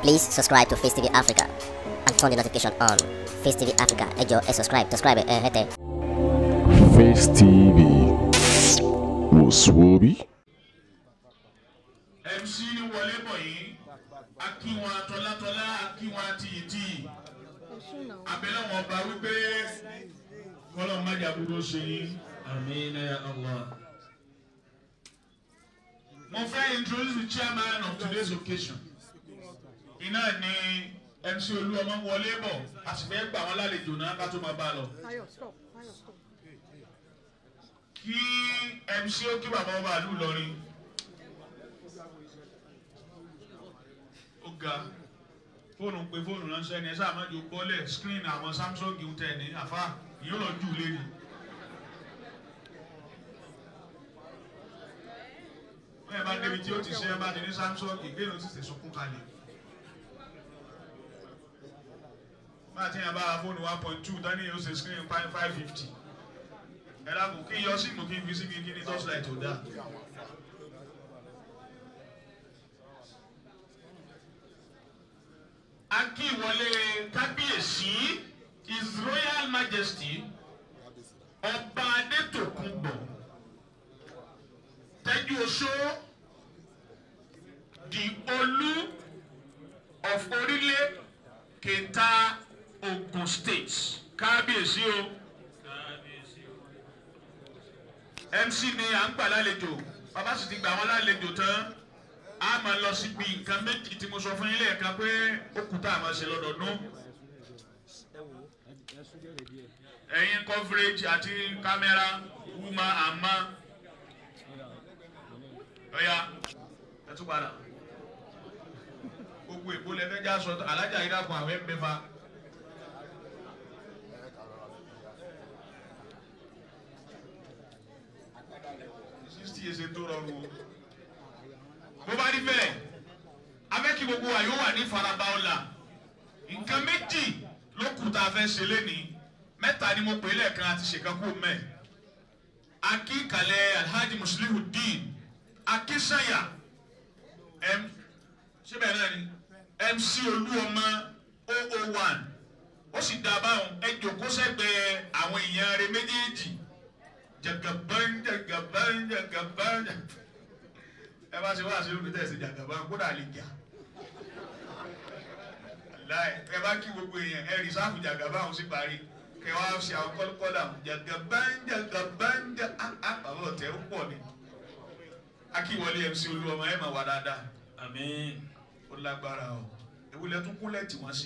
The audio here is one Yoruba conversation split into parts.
Please subscribe to Face TV Africa and turn the notification on. Face TV Africa, ẹ jọ̀ọ́ ẹ subscribe, subscribe ẹ hẹ́tẹ̀. Face TV wò sùwòbí. mc ní wọlé bọ̀ yìí akíwọn tọ́látọ́lá akíwọn tìyìntìyì abẹ́lẹ́ wọn bá wípé kọ́lọ́ májà gbogbo ṣe yín. Amina ya Allah. mo fẹ́ introduce the chairman of today's occasion iná ní mc olúọmọ wọlé bọ̀ a sì fẹ́ gbà wọ́n lálejò náà ká tó máa bá a lọ. Tayo, stop. Tayo, stop. kí mc ó kí bàbá ọba àlù lọrin. ó ga fóònù pé fóònù ránṣẹ́ ni ẹ sáà má jò bọ́lẹ̀ screen àwọn samsung ń tẹ̀ ní àfa yóò lọ jù lé ni. bẹ́ẹ̀ bá débi tí ó ti ṣe ẹ bá ti ní samsung ìgbéyàwó ti tẹ̀ sunkún kalẹ̀. bá a ti yàn bá a fóònù one point two dání yóò ṣe screen five five fifty ẹ dákun kí yọ síìmù kí n fi síbi kí ní torchlight ò dáa. akíwọlé kábíyèsí his royal majesty ọba adétòkunbọ̀ tẹ́jú oṣó the olú of orílẹ̀ kẹta ogun state kábíyèsí o mc ni à ń gbà lálejò bàbá sì ti gbà wọn lálejò tán a máa lọ síbi nǹkan méjì tí mo sọ fún yín lẹ́ẹ̀kan pé ó kù tá a máa ṣe lọ́dọọdún. ẹ̀yin coverage àti kámẹ́rà wúma àmọ́ ọ̀ya ẹ tún padà gbogbo èkó lẹ́fẹ́ já sọ alájà yìí dàpọ̀ àwọn ẹ̀ mẹ́fà. sixty years tó rọrùn o bó bá rí bẹ́ẹ̀ abẹ́kí gbogbo wa yóò wà ní faraba ọ̀la nǹkan méjì ló kù tá a fẹ́ ṣe lénìí mẹ́ta ni mo pè é lẹ́ẹ̀kan àti ṣèkánkù mẹ́ akíkalẹ̀ alhaji muslihu dean akínsanya m síbẹ̀ náà ni mc olúọmọ 001 ó sì dá báwọn ẹ jòkó sẹ́gbẹ̀ẹ́ àwọn èèyàn rẹ méjèèjì jagaban jagaban jagaban ẹ bá ṣe wá àṣírí òní tẹ̀sí jàgàbá kódà lè jà láì ẹ bá kí gbogbo èèyàn ẹ rìsáàfù jàgàbá òun sì parí kẹ wá ṣe àwọn kọ́lùkọ́lù jàgàbá jàgàbá jà á bàbá ọ̀tẹ̀ ó pọ̀ ni akíwọlé mc olúwọmọ ẹ mà wá dáadáa Amin. ó lágbára o ewúlẹ̀ tún kúnlẹ̀ tí wọ́n sí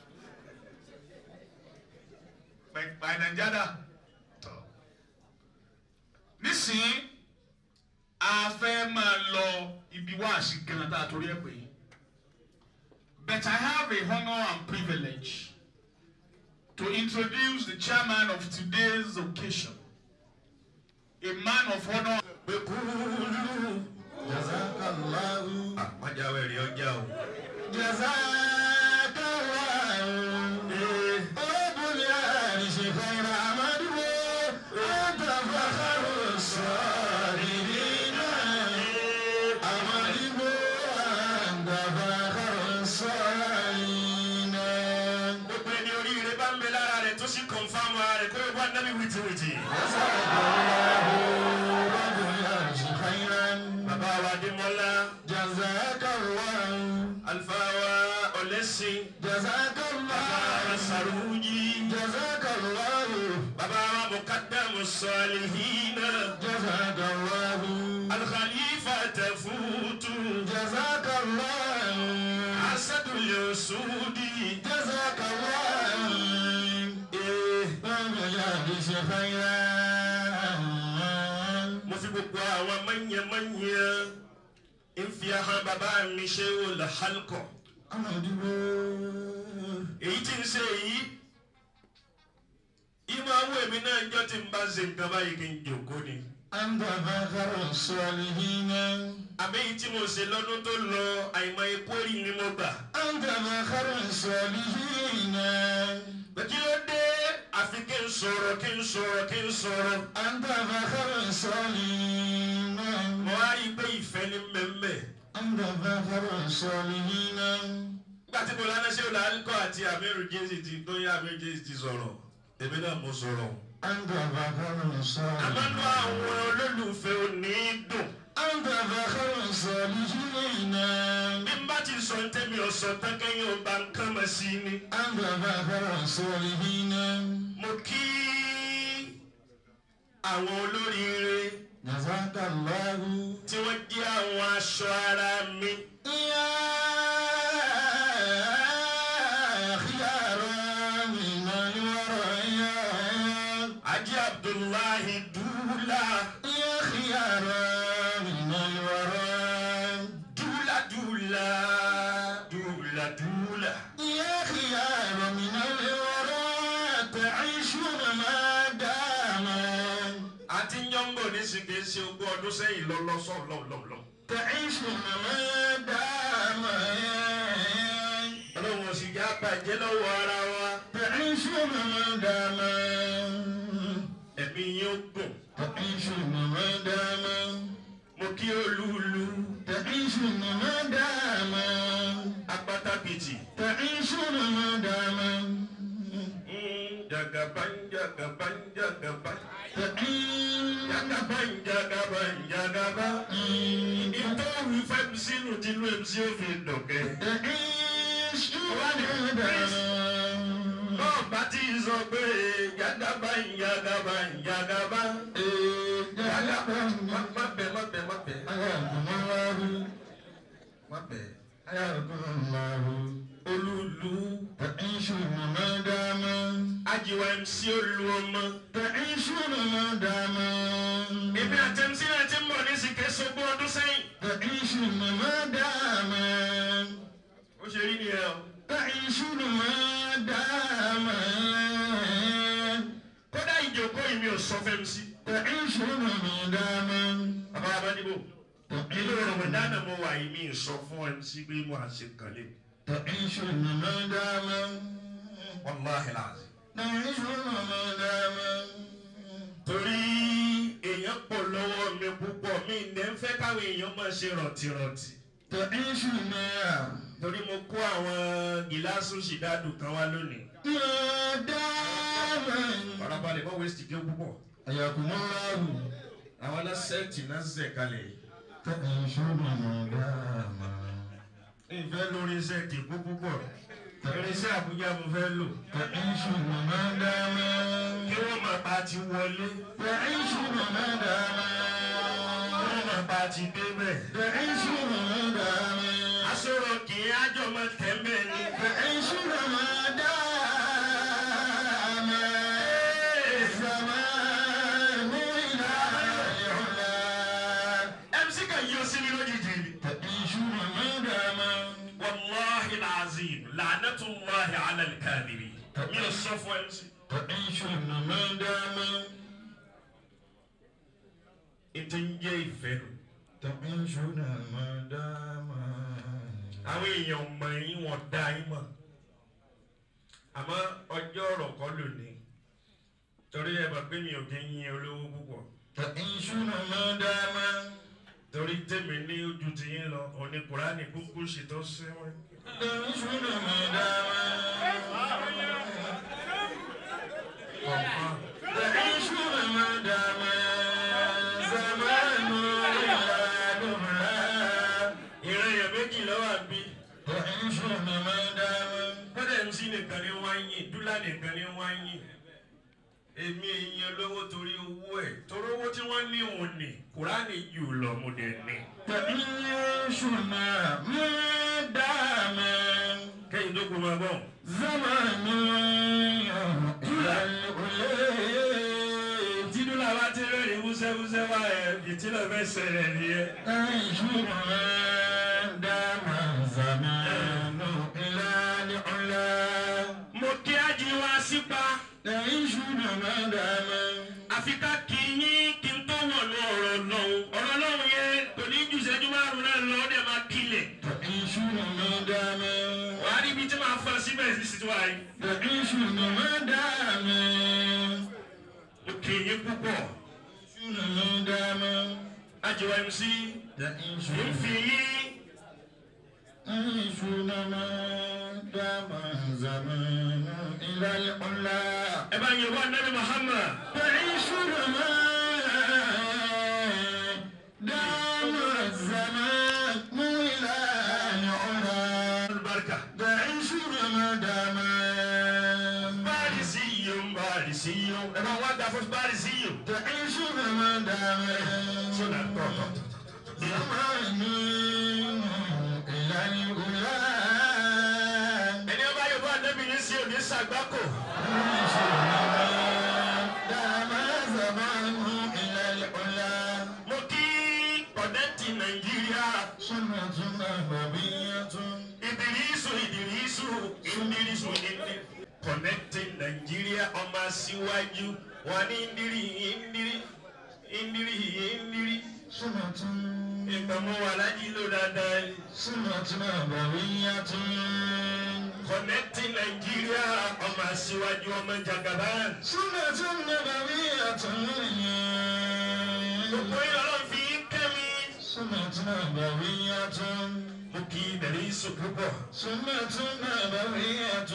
pẹ̀pẹ̀ nàìjíríà tọ̀ nísìnyí a fẹ́ máa lọ ibi wáàsí gan tá a torí ẹ pé but I have a honour and privilege to introduce the chairman of today's occasion a man of honour. Bekulu. Jazakallahu. Àpájáwé rí ọjà o. Jazakallahu. Rabbul arshi khayra amadiwo. Anta fakharu sabirina. Amadiwo. Anta fakharu sabirina. Gbogbo ẹni oríire bá ń bẹ lára rẹ̀ tó sì kọ̀nfàmù ara rẹ̀ kó o bá nábì wìtìwìtì. Jazakallahu. Rabbul arshi khayran. Bàbá wa Adémọ́lá, Jazakallahu. àlùfáà wa Ọ̀lẹ́sìn, bàbá wa Jazakallahu. Sàrújì, Jazakallahu. bàbá wa Mùkádàmù Sọ̀lìhínà, Jazakallahu. Al-Khalifa Tafutu, Jazakallahu. Asadul Yusudi. Jazakallahu. Eh, Bàbá yàrá ṣe khayran. Mo fi gbogbo àwọn mọ̀nyẹ̀mọ̀nyẹ̀ ń fi ahọ́n bàbá mi ṣe olùhálkọ̀. Amadibo. Èyí tí ń ṣe yìí, ìmọ̀ àwọn èmi náà ń jọ́ tí ń bá ṣe nǹkan báyìí kí n jòkó ni. Anta fakharu salihina. Àmì èyí tí mo ṣe lọ́dún tó lọ àìmọ̀ epo rí ni mo gbà. Anta fakharu salihina. Kí ló dé? Àfi kí n sọ̀rọ̀ kí n sọ̀rọ̀ kí n sọ̀rọ̀. Anta fakharu salihina. Mo wá rí i pé ìfẹ́ ní mẹ́mẹ́. أنت فاخر الصالحين gbàtí mo lánàá ṣé o là ń kọ́ àti àmírù jésì ti tó yá àmírù jésì ti sọ̀rọ̀ èmi náà mo sọ̀rọ̀ أنت فخر الصالحين àmọ́nú àwọn olólùfẹ́ òní dùn أنت فخر الصالحين bí n bá ti sọ ní tẹ́mi ọ̀sán tán kẹ́yìn ọba nǹkan mọ̀ sí ni أنت فخر الصالحين mo kí àwọn olóríire جزاك الله tí wọ́n jẹ́ àwọn aṣọ ara mi يا خيار من الورى ajé abdullahi dúlà يا خيار من الورى dúlà dúlà dúlà dúlà. يا خيار من الورى تعيشون ما دام àti yọ̀ǹgò ní sìnkè ṣe ogún ọdún sẹ́yìn lọ́lọ́sọ̀ lọ́lọ́lọ́. تعيشون ما دام ọlọ́run ò sì já bàjẹ́ lọ́wọ́ ara wa. تعيشون ما دام ẹ̀mí yín ó gùn. تعيشون ما دام mo kí olúlu تعيشون ما دام apátápìtì. تعيشون ما دام jagaban jagaban jagaban تعيش jagaban jagaban jagaba. ìtọ́wù fẹ́m sínú tinú ẹ̀ sí òfin dọ̀kẹ́. تعيشون ما دام náà bá ti sọ pé jagaban jagaban jagaba. jagaba má má bẹ̀ má bẹ̀ má bẹ̀ حياكم الله má bẹ̀. حياكم الله olúlu تعيشون ما دام ajiwa mc olú ọmọ. تعيشون ما دام èmi àtẹ̀mísí náà ti ń bọ̀ ní sìkè sọ́gbọ́n ọdún sẹ́yìn. تعيشون ما دام ó ṣe rí nìyẹn o. تعيشون ما دام kódà ìjókòó yìí mi ò sọ fẹ́ mi sí. تعيشون ما دام bàbá abádìbò ilé rọmọdánà mo wà yìí mi ì sọ fún ẹ sí pé mo à ṣe kàlẹ́. تعيشون ما دام wàláhi làásì. تعيشون ما دام torí èèyàn pọ̀ lọ́wọ́ mi púpọ̀ mi ní ń fẹ́ káwọn èèyàn máa ṣe rọ̀tìrọ̀tì. تعيشون ما torí mo kó àwọn gíláàsì ṣìdádù kan wá lónìí. دام farabalẹ̀ mọ́ wẹ́sì jẹ́ púpọ̀. حياكم الله àwọn aláṣẹ́ẹ̀tì náà ṣẹ̀ kalẹ̀ yìí. تعيشون ما دام ìfẹ́ lórí iṣẹ́ kìkú púpọ̀. irinṣẹ́ àbújá mo fẹ́ lò. تعيشون ما دام kí wọ́n máa pa ti wọlé. تعيشون ما دام wọ́n máa pa ti débẹ̀. تعيشون ما دام aṣọ́rọ̀ kì í ájọ máa tẹ̀mẹ̀ ni. تعيشون ما دام الزمان إلى العلا mc kan yí o sí mi lójijì ni. تعيشون ما دام wàláhi làzim lànàtúláhi alàlkàdìrì. mi ò sọ fún mc. تعيشون ما دام ètò ń jẹ́ ìfẹ́ nù. تعيشون ما دام àwọn èèyàn mọ̀ yín wọ́n dá yín mọ̀. àmọ́ ọjọ́ ọ̀rọ̀ kọ́ lónìí. torí ẹ mọ̀ pé mi ò kí ń yin olówó púpọ̀. تعيشون ما دام torí tèmi ní ojú ti yín lọ òní kùránì kúkú ṣètò sẹ́wọ̀n. تعيشون ما دام تعيشون ما دام زمان إلى دمها ìran èèyàn méjì lọ́wọ́ àbí. تعيشون ما دام bọ́dẹ̀ mc nìkan ni wọ́n á yìn dúlà nìkan ni wọ́n á yìn. èmi èèyàn lówó torí owó ẹ̀ torí owó tí wọ́n ní òun ní kùránì jù lọ mo dẹ̀ ní. تعيشون ما دام kẹ́yìn tó kó máa bọ̀. زمان إلى الأولى tí dúlà bá ti rẹ́rìn wúṣẹ́wúṣẹ́ wá ẹ̀ ìtìlẹ̀ fẹ́ ṣẹlẹ̀ nìyẹn. تعيشون ما دام زمان إلى العلا mo kí ájí wá sípa تعيشون ما دام àfi ká kí yín kí n tó wọ̀nù ọ̀rọ̀ lọ́hùn ọ̀rọ̀ lọ́hùn yẹn kò ní ju ìṣẹ́jú márùn-ún náà lọ ọ́ dẹ̀ máa kílẹ̀. تعيشون ما دام wàá rí ibi tí màá fọ́ síbẹ̀ sí sí wa yìí. تعيشون ما دام mo kí yín púpọ̀ تعيشون ما دام ájí wá mc ń تعيشون fi yín تعيشون ما إلى العلا ẹ bá yẹ wá nabi muhammad. تعيشون ما دام الزمان إلى العلا albarka. تعيشون ما دام barisiyun barisiyun ẹ bá wá dà fún barisiyun. تعيشون ما دام sọdà tọ̀tọ̀. زمان إلى العلا ẹni ọba yóò bá nabi ní sí òní sàgbákò. دام زمان إلى العلا mo kí kọ̀dẹ́ntì nàìjíríà. سنة نبوية ìdìrísù ìdìrísù ìdìrísù ìdìrí. connecting Nigeria ọmọ síwájú wọn ní ìdírí ìdírí ìdírí ìdírí. سنة ìgbàmọ́ wà lájí ló dáadáa ni. سنة نبوية connecting Nigeria ọmọ síwájú ọmọ jagaban. سنة نبوية gbogbo yìí ọlọ́run fi kẹ́mi. سنة نبوية mo kí ìdìrísù púpọ̀. سنة نبوية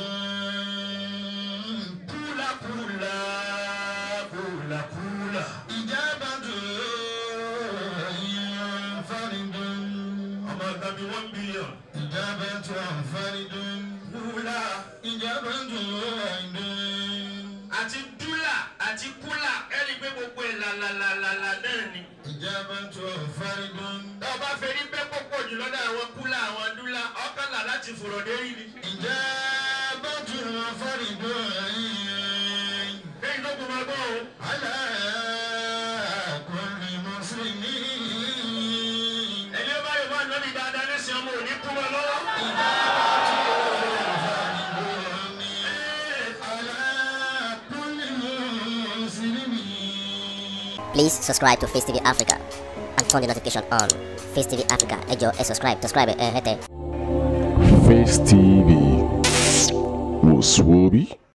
kúlà kúlà kúlà kúlà. إجابة فرد ọmọ ọ̀gá mi one billion. إجابة فرد kúlà. إجابة واحد àti dúlà àti kúlà ẹni pé gbogbo ẹ̀ làlàlàlà náà ni. إجابة فرد tá a bá fẹ́ rí bẹ́ẹ̀ pọ̀pọ̀ jù lọ́dọ̀ àwọn kúlà àwọn dúlà ọ̀kànlá láti fòrò dérí ni. إجابة فرد lẹ́yìn tó kù máa gbọ́ o. على كل مسلم ẹni ó bá yóò bá nọ́ọ̀lì dáadáa lẹ́sìn ọmọ òní kú mọ́ lọ́wọ́. على كل مسلم Please subscribe to Face TV Africa and turn the notification on. Face TV Africa, ẹ jọ̀ọ́ ẹ subscribe, subscribe ẹ hẹ́tẹ̀. Face TV was Swoby.